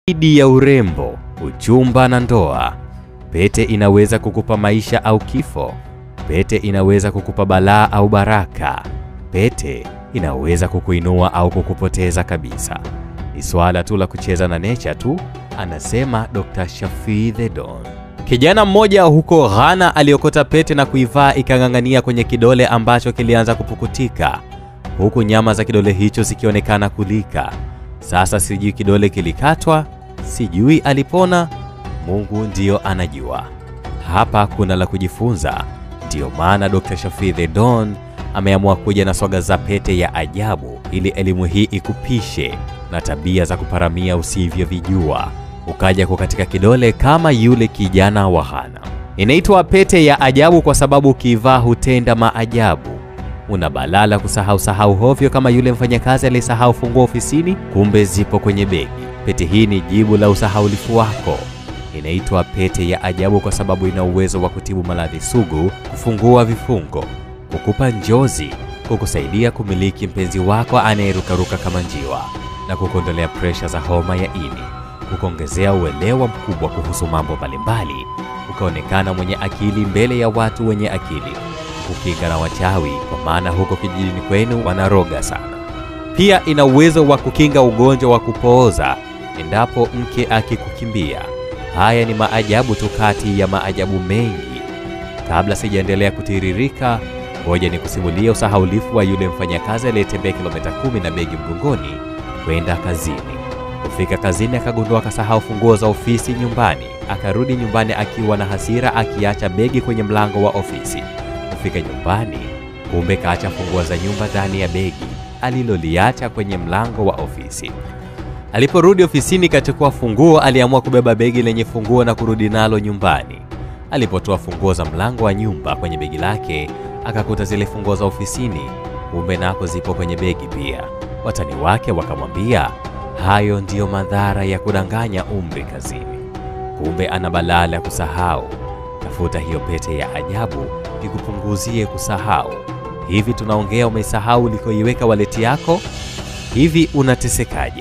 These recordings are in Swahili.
Zaidi ya urembo, uchumba na ndoa, pete inaweza kukupa maisha au kifo. Pete inaweza kukupa balaa au baraka. Pete inaweza kukuinua au kukupoteza kabisa. Ni swala tu la kucheza na nature tu, anasema Dr. Shafii The Don. Kijana mmoja huko Ghana aliokota pete na kuivaa ikang'ang'ania kwenye kidole ambacho kilianza kupukutika, huku nyama za kidole hicho zikionekana kulika. Sasa sijui kidole kilikatwa, sijui alipona, Mungu ndiyo anajua. Hapa kuna la kujifunza. Ndiyo maana Dr. Shafii The Don ameamua kuja na swaga za pete ya ajabu ili elimu hii ikupishe na tabia za kuparamia usivyovijua ukaja kukatika kidole kama yule kijana wa Ghana. Inaitwa pete ya ajabu kwa sababu ukivaa hutenda maajabu. Una balaa la kusahau sahau hovyo kama yule mfanyakazi aliyesahau funguo ofisini, kumbe zipo kwenye begi. Pete hii ni jibu la usahaulifu wako. Inaitwa pete ya ajabu kwa sababu ina uwezo wa kutibu maradhi sugu, kufungua vifungo, kukupa njozi, kukusaidia kumiliki mpenzi wako anayerukaruka kama njiwa na kukuondolea presha za homa ya ini, kukuongezea uelewa mkubwa kuhusu mambo mbalimbali, ukaonekana mwenye akili mbele ya watu wenye akili, kukinga na wachawi, kwa maana huko kijijini kwenu wanaroga sana. Pia ina uwezo wa kukinga ugonjwa wa kupooza endapo mke akikukimbia. Haya ni maajabu tu kati ya maajabu mengi. Kabla sijaendelea kutiririka, ngoja ni kusimulia usahaulifu wa yule mfanyakazi aliyetembea kilomita kumi na begi mgongoni kwenda kazini. Kufika kazini, akagundua akasahau funguo za ofisi nyumbani. Akarudi nyumbani akiwa na hasira, akiacha begi kwenye mlango wa ofisi. Kufika nyumbani, kumbe kaacha funguo za nyumba ndani ya begi aliloliacha kwenye mlango wa ofisi. Aliporudi ofisini kachukua funguo, aliamua kubeba begi lenye funguo na kurudi nalo nyumbani. Alipotoa funguo za mlango wa nyumba kwenye begi lake, akakuta zile funguo za ofisini, kumbe nako zipo kwenye begi pia. Watani wake wakamwambia hayo ndiyo madhara ya kudanganya umri kazini. Kumbe ana balaa la kusahau. Tafuta hiyo pete ya ajabu ikupunguzie kusahau. Hivi tunaongea, umesahau ulikoiweka waleti yako? Hivi unatesekaje?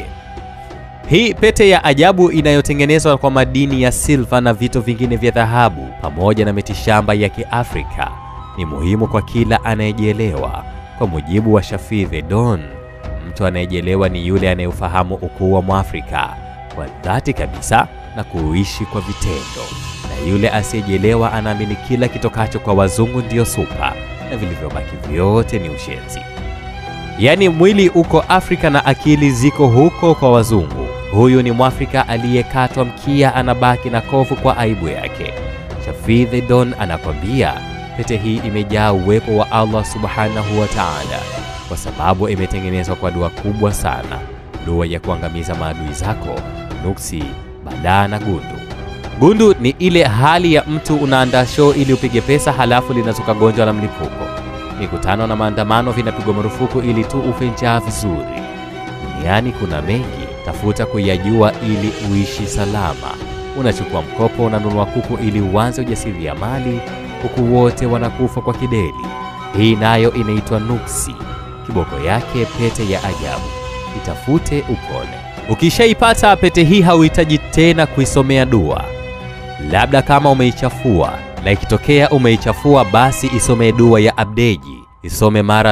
Hii pete ya ajabu inayotengenezwa kwa madini ya silva na vito vingine vya dhahabu pamoja na mitishamba ya Kiafrika ni muhimu kwa kila anayejielewa. Kwa mujibu wa Shafii The Don, mtu anayejielewa ni yule anayeufahamu ukuu wa Mwafrika kwa dhati kabisa na kuishi kwa vitendo, na yule asiyejielewa anaamini kila kitokacho kwa wazungu ndiyo supa na vilivyobaki vyote ni ushenzi. Yaani mwili uko Afrika na akili ziko huko kwa wazungu. Huyu ni Mwafrika aliyekatwa mkia, anabaki na kovu kwa aibu yake. Shafii The Don anakwambia pete hii imejaa uwepo wa Allah subhanahu wa ta'ala, kwa sababu imetengenezwa kwa dua kubwa sana, dua ya kuangamiza maadui zako, nuksi, balaa na gundu. Gundu ni ile hali ya mtu unaandaa show ili upige pesa, halafu linazuka gonjwa la mlipuko. Mikutano na maandamano vinapigwa marufuku ili tu ufe njaa vizuri. Duniani kuna mengi, tafuta kuyajua ili uishi salama. Unachukua mkopo, unanunua kuku ili uanze ujasiriamali, kuku wote wanakufa kwa kideli. Hii nayo inaitwa nuksi, kiboko yake pete ya ajabu. Itafute upone. Ukishaipata pete hii, hauhitaji tena kuisomea dua, labda kama umeichafua na ikitokea umeichafua basi isome dua ya Abdeji, isome mara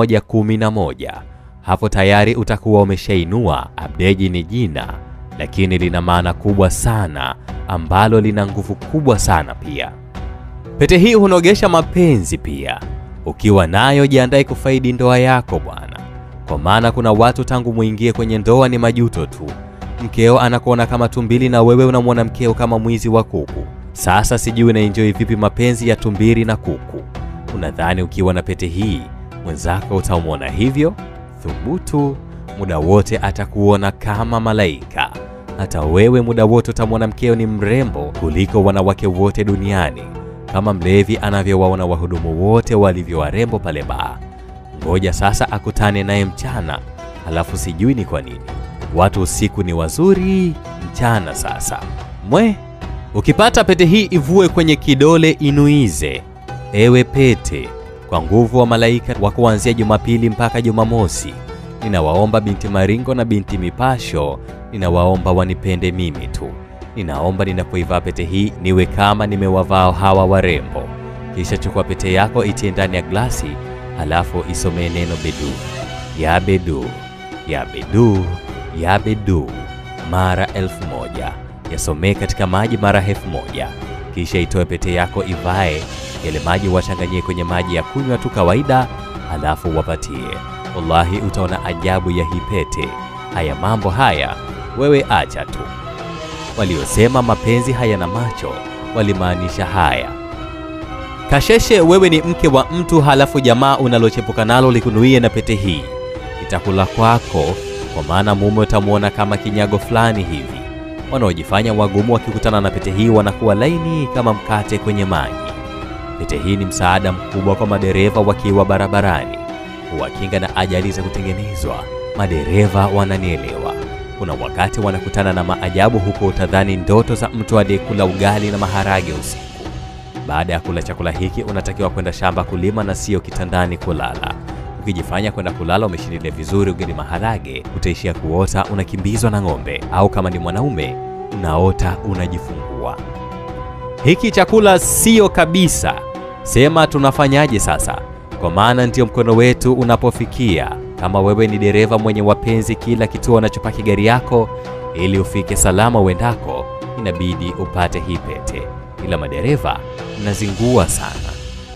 111. Hapo tayari utakuwa umeshainua. Abdeji ni jina, lakini lina maana kubwa sana ambalo lina nguvu kubwa sana pia. Pete hii hunogesha mapenzi pia. Ukiwa nayo jiandae kufaidi ndoa yako bwana, kwa maana kuna watu tangu muingie kwenye ndoa ni majuto tu. Mkeo anakuona kama tumbili na wewe unamwona mkeo kama mwizi wa kuku. Sasa sijui unaenjoy vipi mapenzi ya tumbili na kuku. Unadhani ukiwa na pete hii mwenzako utamwona hivyo? Thubutu, muda wote atakuona kama malaika. Hata wewe muda wote utamwona mkeo ni mrembo kuliko wanawake wote duniani, kama mlevi anavyowaona wahudumu wote walivyo warembo pale baa. Ngoja sasa akutane naye mchana, halafu sijui ni kwa nini watu usiku ni wazuri, mchana sasa mwe Ukipata pete hii ivue kwenye kidole, inuize. Ewe pete, kwa nguvu wa malaika wa kuanzia Jumapili mpaka Jumamosi, Ninawaomba binti Maringo na binti Mipasho, ninawaomba wanipende mimi tu. Ninaomba ninapoivaa pete hii niwe kama nimewavaa hawa warembo. Kisha chukua pete yako itie ndani ya glasi, halafu isomee neno bedu, ya bedu, ya bedu, ya bedu mara elfu moja. Yasomee katika maji mara elfu moja. Kisha itoe pete yako ivae, yale maji wachanganyie kwenye maji ya kunywa tu kawaida, halafu wapatie. Wallahi utaona ajabu ya hii pete. Haya mambo haya wewe acha tu. Waliosema mapenzi hayana macho walimaanisha haya. Kasheshe, wewe ni mke wa mtu, halafu jamaa unalochepuka nalo likunuie na pete hii, itakula kwako, kwa maana mume utamwona kama kinyago fulani hivi. Wanaojifanya wagumu wakikutana na pete hii wanakuwa laini kama mkate kwenye maji. Pete hii ni msaada mkubwa kwa madereva wakiwa barabarani, huwakinga na ajali za kutengenezwa. Madereva wananielewa. Kuna wakati wanakutana na maajabu huko, utadhani ndoto za mtu aliyekula ugali na maharage usiku. Baada ya kula chakula hiki, unatakiwa kwenda shamba kulima na sio kitandani kulala. Ukijifanya kwenda kulala umeshindilia vizuri ugali maharage, utaishia kuota unakimbizwa na ng'ombe, au kama ni mwanaume unaota unajifungua. Hiki chakula sio kabisa. Sema tunafanyaje sasa? Kwa maana ndio mkono wetu unapofikia. Kama wewe ni dereva mwenye wapenzi kila kituo unachopaki gari yako, ili ufike salama uendako, inabidi upate hii pete. Ila madereva mnazingua sana.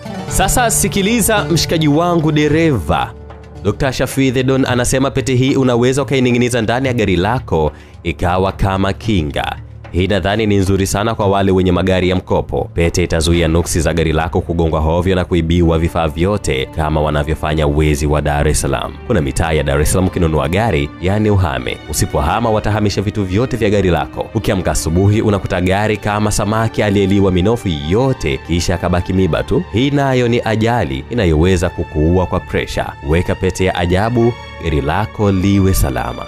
Sasa sikiliza mshikaji wangu dereva. Dr. Shafii Thedon anasema pete hii unaweza ukaining'iniza ndani ya gari lako ikawa kama kinga. Hii nadhani ni nzuri sana kwa wale wenye magari ya mkopo. Pete itazuia nuksi za gari lako kugongwa hovyo na kuibiwa vifaa vyote kama wanavyofanya wezi wa Dar es Salaam. Kuna mitaa ya Dar es Salaam ukinunua gari, yani uhame. Usipohama watahamisha vitu vyote vya gari lako. Ukiamka asubuhi unakuta gari kama samaki aliyeliwa minofu yote kisha akabaki miba tu. Hii nayo ni ajali inayoweza kukuua kwa presha. Weka pete ya ajabu, gari lako liwe salama.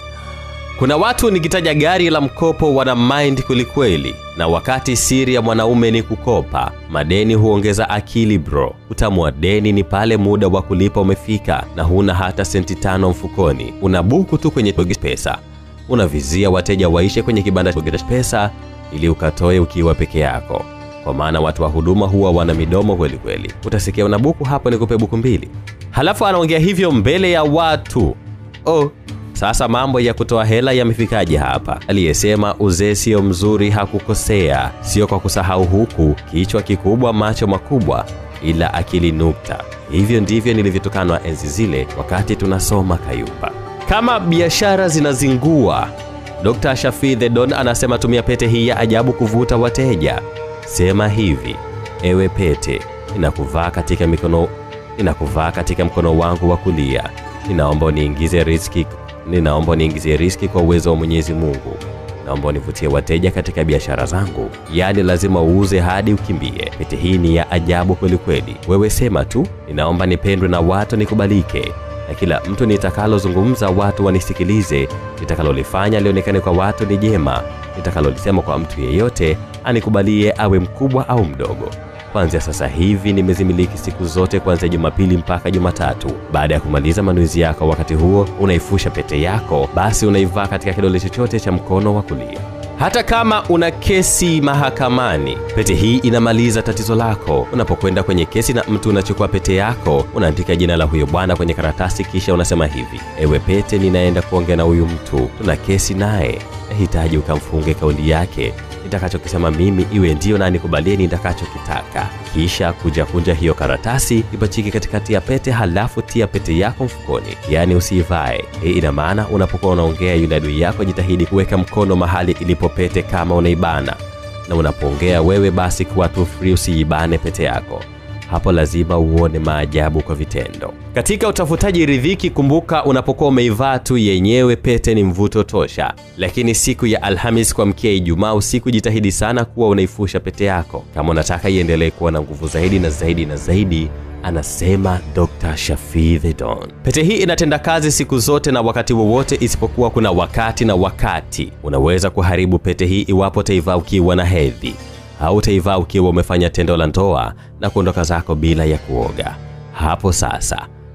Kuna watu nikitaja gari la mkopo wana mind kwelikweli, na wakati siri ya mwanaume ni kukopa, madeni huongeza akili bro. Utamu wa deni ni pale muda wa kulipa umefika na huna hata senti tano mfukoni, una buku tu kwenye Boget pesa, unavizia wateja waishe kwenye kibanda cha Boget pesa ili ukatoe ukiwa peke yako, kwa maana watu wa huduma huwa wana midomo kweli kweli. Utasikia una buku hapo, nikupe buku mbili, halafu anaongea hivyo mbele ya watu oh. Sasa mambo ya kutoa hela yamefikaje hapa? Aliyesema uzee sio mzuri hakukosea, sio kwa kusahau huku, kichwa kikubwa, macho makubwa, ila akili nukta. Hivyo ndivyo nilivyotukanwa enzi zile wakati tunasoma Kayumba. Kama biashara zinazingua, Dr. Shafii Thedon anasema tumia pete hii ya ajabu kuvuta wateja. Sema hivi: ewe pete, ninakuvaa katika mikono, ninakuvaa katika mkono wangu wa kulia, ninaomba uniingize riziki ninaomba niingizie riski kwa uwezo wa Mwenyezi Mungu. Naomba univutie wateja katika biashara zangu, yaani lazima uuze hadi ukimbie. Pete hii ni ya ajabu kweli kweli. Wewe sema tu, ninaomba nipendwe na watu, nikubalike na kila mtu nitakalozungumza watu wanisikilize, nitakalolifanya lionekane kwa watu ni jema, nitakalolisema kwa mtu yeyote anikubalie, awe mkubwa au mdogo. Kuanzia sasa hivi nimezimiliki siku zote kuanzia Jumapili mpaka Jumatatu. Baada ya kumaliza manuizi yako, wakati huo unaifusha pete yako, basi unaivaa katika kidole chochote cha mkono wa kulia. Hata kama una kesi mahakamani, pete hii inamaliza tatizo lako. Unapokwenda kwenye kesi na mtu, unachukua pete yako, unaandika jina la huyo bwana kwenye karatasi, kisha unasema hivi: ewe pete, ninaenda kuongea na huyu mtu, tuna kesi naye, nahitaji ukamfunge kauli yake nitakachokisema mimi iwe ndio na nikubalie nitakachokitaka. Kisha kuja kunja hiyo karatasi ipachike katikati ya pete, halafu tia pete yako mfukoni, yaani usiivae. Hii ina maana unapokuwa unaongea yule adui yako, jitahidi kuweka mkono mahali ilipo pete kama unaibana, na unapoongea wewe, basi kuwa tu free, usiibane pete yako. Hapo lazima uone maajabu kwa vitendo. Katika utafutaji ridhiki, kumbuka, unapokuwa umeivaa tu yenyewe pete ni mvuto tosha, lakini siku ya Alhamis kuamkia Ijumaa usiku, jitahidi sana kuwa unaifusha pete yako kama unataka iendelee kuwa na nguvu zaidi na zaidi na zaidi, anasema Dr. Shafii Thedon. Pete hii inatenda kazi siku zote na wakati wowote, isipokuwa kuna wakati na wakati. Unaweza kuharibu pete hii iwapo utaivaa ukiwa na hedhi au utaivaa ukiwa umefanya tendo la ndoa na kuondoka zako bila ya kuoga. Hapo sasa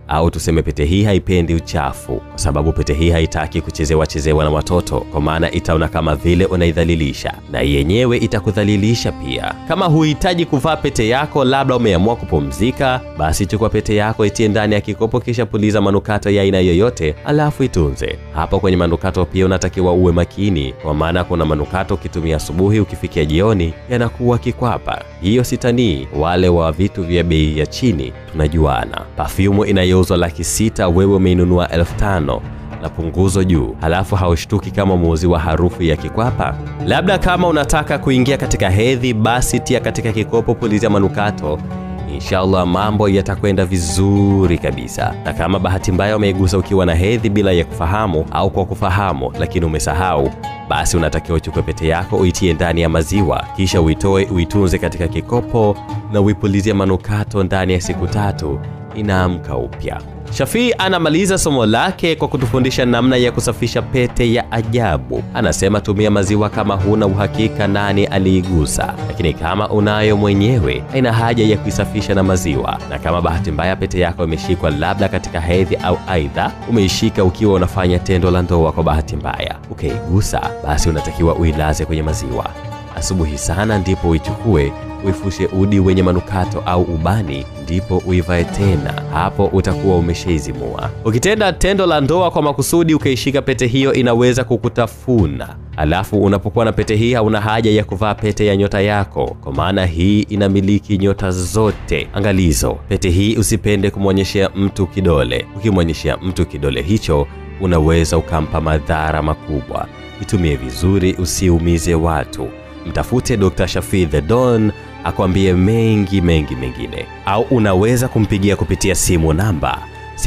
au tuseme pete hii haipendi uchafu, kwa sababu pete hii haitaki kuchezewa chezewa na watoto, kwa maana itaona kama vile unaidhalilisha, na yenyewe itakudhalilisha pia. Kama huhitaji kuvaa pete yako, labda umeamua kupumzika, basi chukua pete yako, itie ndani ya kikopo, kisha puliza manukato ya aina yoyote, alafu itunze. Hapo kwenye manukato pia unatakiwa uwe makini, kwa maana kuna manukato ukitumia asubuhi, ukifikia jioni yanakuwa kikwapa. Hiyo sitanii, wale wa vitu vya bei ya chini tunajuana. Pafyumu inayouzwa laki sita, wewe umeinunua elfu tano na punguzo juu, halafu haushtuki kama muuzi wa harufu ya kikwapa. Labda kama unataka kuingia katika hedhi, basi tia katika kikopo, pulizia manukato Inshallah mambo yatakwenda vizuri kabisa. Na kama bahati mbaya umeigusa ukiwa na hedhi bila ya kufahamu au kwa kufahamu lakini umesahau, basi unatakiwa uchukue pete yako uitie ndani ya maziwa, kisha uitoe uitunze katika kikopo na uipulizie manukato. Ndani ya siku tatu inaamka upya. Shafii anamaliza somo lake kwa kutufundisha namna ya kusafisha pete ya ajabu. Anasema tumia maziwa kama huna uhakika nani aliigusa, lakini kama unayo mwenyewe, haina haja ya kuisafisha na maziwa. Na kama bahati mbaya pete yako imeshikwa labda katika hedhi au aidha umeishika ukiwa unafanya tendo la ndoa kwa bahati mbaya, ukaigusa, basi unatakiwa uilaze kwenye maziwa asubuhi sana, ndipo uichukue uifushe udi wenye manukato au ubani, ndipo uivae tena. Hapo utakuwa umeshaizimua. Ukitenda tendo la ndoa kwa makusudi ukaishika pete hiyo, inaweza kukutafuna. Alafu unapokuwa na pete hii, hauna haja ya kuvaa pete ya nyota yako, kwa maana hii inamiliki nyota zote. Angalizo, pete hii usipende kumwonyeshea mtu kidole. Ukimwonyeshea mtu kidole hicho, unaweza ukampa madhara makubwa. Itumie vizuri, usiumize watu. Mtafute Dr. Shafii The Don akwambie mengi mengi mengine, au unaweza kumpigia kupitia simu namba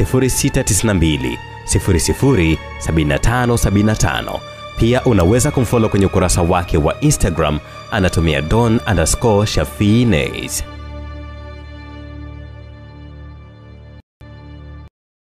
0692 00 7575. Pia unaweza kumfollow kwenye ukurasa wake wa Instagram anatumia don underscore shafii nays.